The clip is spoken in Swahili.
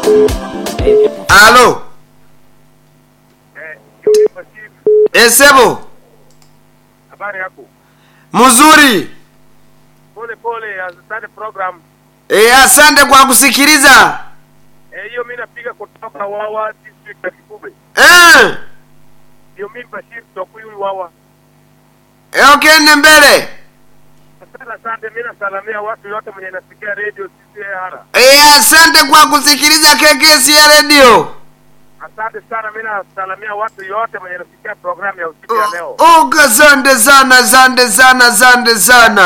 alo Eh, Yuri Bashir, esebo habari yako? mzuri Pole pole, asante program. e, asante kwa kusikiliza Eh, hiyo mimi napiga kutoka Wawa district ya Kikube. eh, Ndio mimi Bashir kutoka huyu Wawa. e, okende mbele Asante asante, mimi nasalamia watu wote mwenye nasikia radio CCR. e, asante kwa kusikiliza KKS ya redio Asante sana, mimi nasalamia watu yote mwenye nasikia program ya usiku ya leo. Oh, asante sana asante sana asante sana